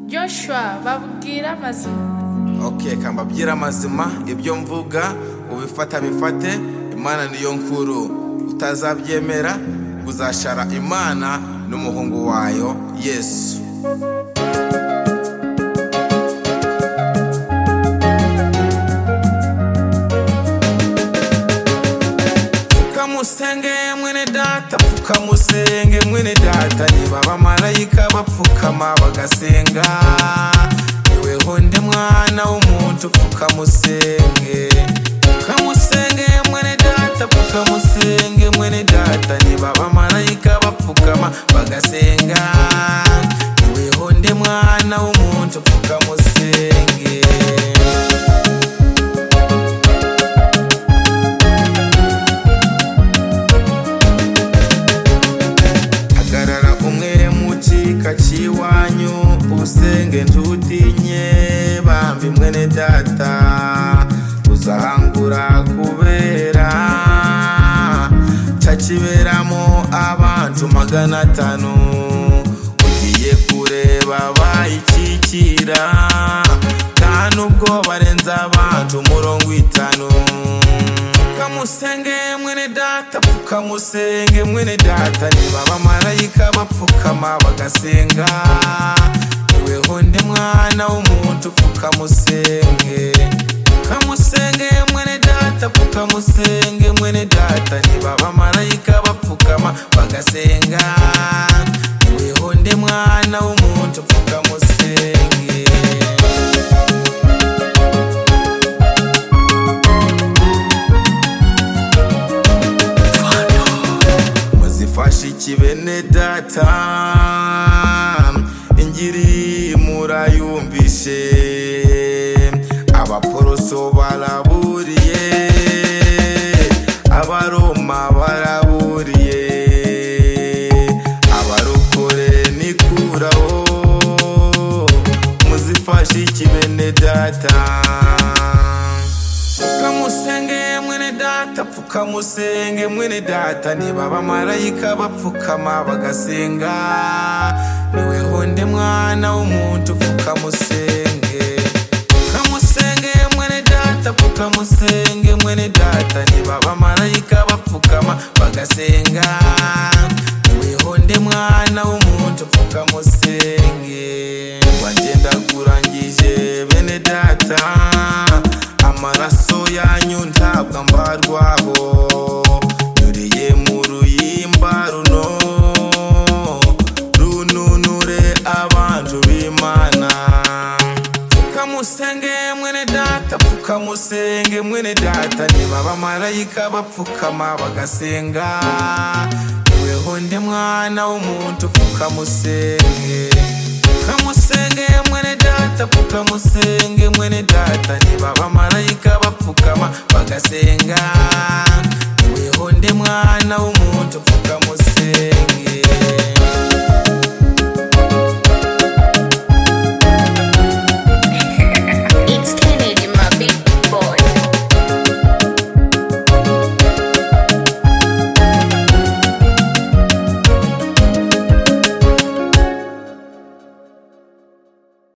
joshua babwira amazima ok kambabwire amazima ibyo mvuga ubifata bifate imana niyo nkuru utazabyemera uzashara imana n'umuhungu wayo yesu pfukamusenge mwene data pfukamusenge mwene data niba abamarayika bapfukama bagasenga niweho nde mwana w'umuntu pfukamusenge pfukamusenge mwene data pfukamusenge mwene data niba abamarayika bapfukama bagasenga niweho nde mwana w'umuntu pfukamusenge hagarara umwe mu gika cy'iwanyu usenge ntutinye bambi mwene data uzahangura kubera cyakiberamo abantu magana atanu ugiye kureba bayikikira nta nubwo barenza abantu umurongo itanu pfukamusenge mwene data pfukamusenge mwene data niba abamarayika bapfukama bagasenga niweho nde mwana w'umuntu pfukamusenge pfukamusenge mwene data pfukamusenge mwene data niba abamarayika bapfukama bagasenga niweho nde mwana w'umuntu pfukamusenge muzifashe ikibene data ingiri murayumvishe abaporoso baraburiye abaroma baraburiye abarokore nikuraho muzifashe ikibene data pfukamusenge mwene data pfukamusenge mwene data niba abamarayika bapfukama bagasenga niweho nde mwana w'umuntu pfukamusenge pfukamusenge mwene data pfukamusenge mwene data niba abamarayika bapfukama bagasenga niweho nde mwana w'umuntu pfukamusenge wagenda kurangije bene data amaraso yanyu ntabwo ambarwaho nyuriye mu ruyimba runo rununure abantu b'imana pfukamusenge mwene data pfukamusenge mwene data niba abamarayika bapfukama bagasenga niweho nde mwana w'umuntu pfukamusenge pfukamusenge mwene data pfukamusenge mwene data niba abamarayika bapfukama bagasenga niweho nde mwana w'umuntu pfukamusenge